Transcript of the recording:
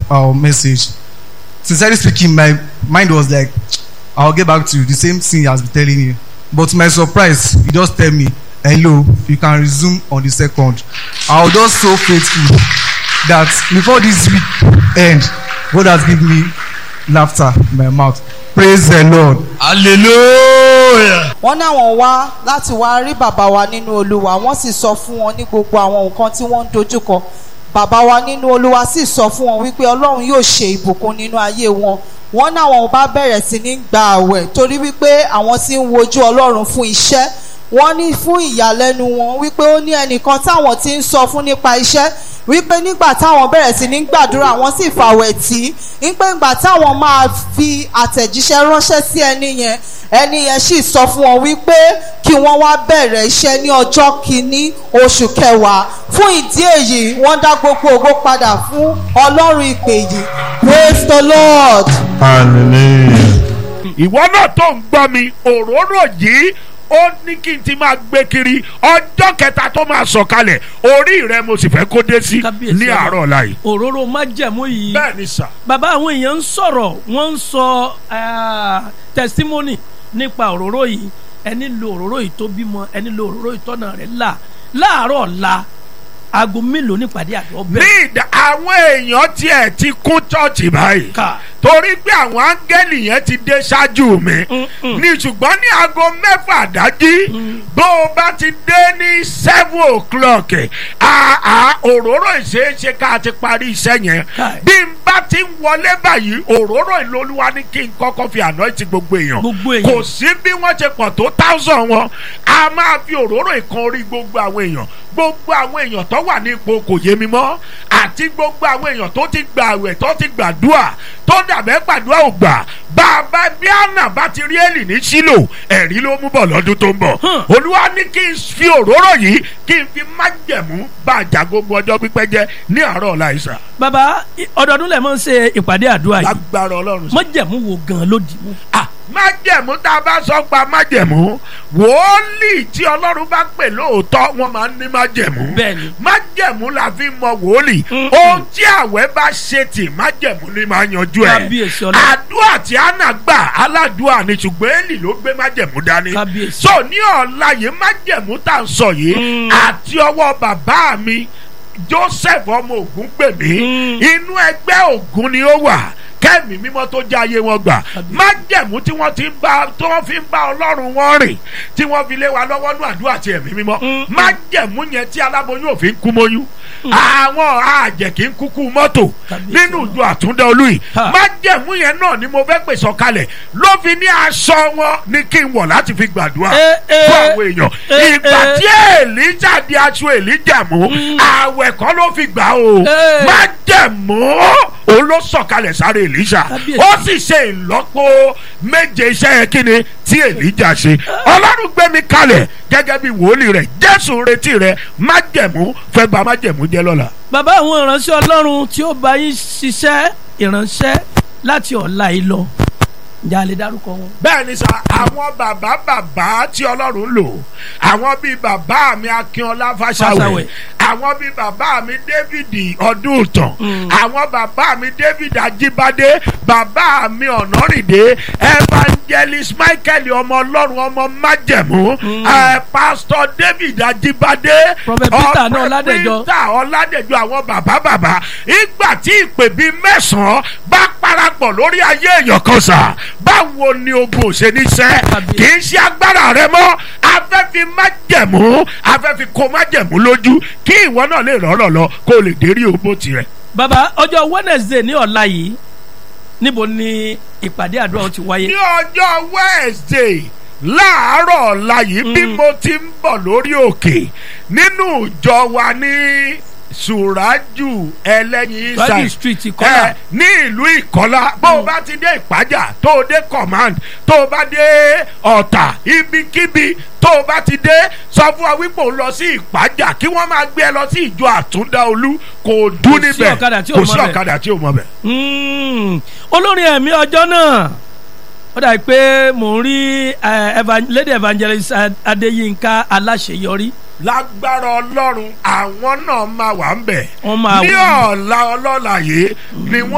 our message. Sincerely speaking, my mind was like, I'll get back to you. The same thing he has been telling you. But to my surprise, he just tell me, hello, you can resume on the second. I was just so faithful that before this week end, God has given me laughter in my mouth. Praise the Lord. hallelujah. wọ́n náwọn wá láti wá rí bàbá wa nínú olúwa wọ́n sì sọ fún wọn ní gbogbo àwọn nǹkan tí wọ́n ń dojúkọ bàbá wa nínú olúwa sì sọ fún wọn wípé ọlọ́run yóò ṣe ìbùkún nínú ayé wọn wọ́n náwọn bá bẹ̀rẹ̀ sí ní gba àwẹ̀ torí wípé àwọn sì ń wojú ọlọ́run fún iṣẹ́ wọ́n ní fún ìyàlẹ́nu wọn wípé ó ní ẹnìkan táwọn ti ń sọ fún nípa iṣẹ́ wípé nígbà táwọn bẹ̀rẹ̀ sí ní gbàdúrà wọ́n sì fàwẹ̀ tí wípé nígbà táwọn máa fi àtẹ̀jíṣẹ́ ránṣẹ́ sí ẹni yẹn ẹni yẹn sì sọ fún wọn wípé kí wọ́n wá bẹ̀rẹ̀ iṣẹ́ ní ọjọ́ kìíní oṣù kẹwàá fún ìdí èyí wọ́n dá gbogbo ògo padà fún ọlọ́run ìpè yìí praise the lord. hallelujah. ìwọ náà tó ń gbọ́ mi òróró yìí ó ní kí n ti máa gbé kiri ọjọ́ kẹta tó máa sọ̀kalẹ̀ orí rẹ mo sì fẹ́ kó dé sí Kábíyèsí ní ọba. àárọ̀ ọ̀la yìí. òróró májẹ̀mú yìí bẹ́ẹ̀ ni sà. bàbá àwọn èèyàn ń sọ̀rọ̀ wọ́n ń sọ ah, testimony nípa òróró yìí ẹni lo òróró yìí tó bímọ ẹni lo òróró yìí tọ́nà rẹ̀ là láàárọ̀ ọ̀la aago mélòó nípàdé àdó ní bẹ́ẹ̀ ìdá àwọn èèyàn tiẹ̀ ti kún chọ́ọ̀chì báyìí ká torí pé àwọn áńgẹ́lì yẹn ti dé ṣáájú mi Mm-mm. ní ṣùgbọ́n ní aago mẹ́fà dájí bó o bá ti dé ní seven o'clock àà òróró ìṣeéṣe ká ti parí iṣẹ́ yẹn Káì. bí n bá ti ń wọlé báyìí òróró ìlólúwa ní kí n kọ́kọ́ fi àná ti gbogbo èèyàn Gbogbo èèyàn. kò sí bí wọ́n ṣe pọ̀ tó thousand wọn a máa fi òróró ìkan orí gbogbo àwọn èèyàn gbogbo àwọn èèyàn tó wà ní ipò kò yé mi mọ́ àti gbogbo àwọn èèyàn tó ti gbà àwẹ̀ tó ti gbàdúà tó dàbẹ́ gbàdúà ò gbà bàbá bí àná bá ti rí èlì ní sílò ẹ̀rí ló mú bọ̀ lọ́dún tó ń bọ̀ Hmm. olúwa ní kí n fi òróró yìí kí n fi májẹ̀mú bá àjà gbogbo ọjọ́ pípẹ́ jẹ́ ní àárọ̀ ọ̀la ìsà bàbá i- ọdọọdún lẹ̀ máa ń ṣe ìpàdé àdúrà yìí lágbára ọlọ́run sà. májẹ̀mú wo gan ló dì mú. Ah, májẹ̀mú tá a bá sọ pa májẹ̀mú wòólì tí ọlọ́run bá pè lóòótọ́ wọ́n máa ń ní májẹ̀mú Bẹ́ẹ̀ni. májẹ̀mú la fi mọ wòólì Mm-mm. ohun tí àwẹ̀ bá ṣe tì májẹ̀mú ni máa yanjú ẹ̀ Kábíyèsí Ọlọ́run. àdúrà tí àná gbà aládùúà ni ṣùgbọ́n èlì ló gbé májẹ̀mú dání Kábíyèsí. so ní ọ̀la yìí májẹ̀mú tá à ń sọ yìí Mm. àti ọwọ́ bàbá mi Joseph ọmọ Ògún pè mí Mm. inú ẹgbẹ́ Ògún ni ó wà kẹ́mi mímọ́ tó jẹ́ ayé wọn gbà májẹ̀mú tí wọ́n ti ń bá tí wọ́n fi ń bá ọlọ́run wọn rìn tí wọ́n fi lé wa lọ́wọ́ ní àdúrà àti ẹ̀mí mímọ́ Mm. májẹ̀mú yẹn tí aláboyún òfin kú mọ́yún àwọn àjẹ́ kì í kúkú mọ́tò Kábíyèsí nínú Ọlọ́run. ìjọ àtúndá olú yìí Ha. májẹ̀mú yẹn náà ni mo fẹ́ pè sọ̀kalẹ̀ ló fi ní aṣọ wọn ní kí n wọ̀ láti fi gbàdúrà Eh, eh. fún àwọn èèyàn Eh, ìgbà eh. tí èlíjà di aṣọ èlíjà mú àwẹ̀ kọ́ ló fi gbà o Eh. májẹ̀mú òun ló sọ̀kalẹ̀ sáré èlíjà Kábíyèsí. ó sì ṣe ìlọ́po méje iṣẹ́ yẹn kí ni tí èlíjà ṣe ọlọ́run gbé mi kalẹ̀ gẹ́gẹ́ bí wòlíì rẹ̀ jésù ń retí rẹ̀ májẹ̀mú fẹ́ ba májẹ̀mú jẹ́ lọ́la. bàbá àwọn ìránṣẹ́ ọlọ́run tí ó bá yín ṣiṣẹ́ ìránṣẹ́ láti ọ̀la yìí lọ ǹjẹ́ a lè dárúkọ wọn. bẹ́ẹ̀ ni sà àwọn bàbá bàbá tí ọlọ́run lò àwọn bíi bàbá mi akínọlá fàṣàwẹ̀ Fáṣàwẹ̀. àwọn bíi bàbá mi david ọdúntàn Mm. àwọn bàbá mi david ajíbádé bàbá mi ọ̀nàrìndé evangelist michael ọmọ ọlọ́run ọmọ májẹ̀mú ẹ pastor david ajíbádé Prophet Peter ọ- náà Ọládẹ̀jọ. Peter ọládẹ̀jọ àwọn bàbá bàbá ìgbà tí ìpè bíi mẹ́sàn-án bá parapọ̀ lórí ayé èèyàn kan sà báwo ni ogun ò ṣe ní sẹ́ Kábíyèsí. kì í ṣe agbára rẹ mọ́ afẹ́fi májẹ̀mú afẹ́fi kó májẹ̀mú lójú kí ìwọ náà lè rọ́rọ̀ lọ kó o lè dérí òbó tirẹ̀. bàbá ọjọ́ wednesday ní ọ̀la yìí níbo ni ìpàdé àdúrà ó ti wáyé. ní ọjọ́ wednesday láàárọ̀ ọ̀la yìí bí Mm. mo ti ń bọ̀ lórí òkè nínú ìjọ wa ní sùrájù ẹlẹ́yin Sùrájù inside street Ìkọlà. ẹ ní ìlú ìkọlá bó o bá ti dé ìpájà tó o dé command tó o bá dé ọ̀tà ibikíbi tó o bá ti dé sọ fún wa wípé o lọ sí ìpájà kí wọ́n máa gbé ẹ lọ sí ìjọ àtúndá olú kò dún Kò sí níbẹ̀ ọ̀kadà tí ò kò mọ sí bẹ̀. ọ̀kadà tí ò mọ bẹ̀. Mm. olórin ẹ̀mí ọjọ́ náà ó dàbí pé mò ń rí eh, evan- lady evangelist Ad- adéyínká aláṣeyọrí lágbára ọlọ́run àwọn náà máa wà ń bẹ̀. Wọ́n máa ní wà. ọ̀la ọlọ́la yìí ni wọ́n.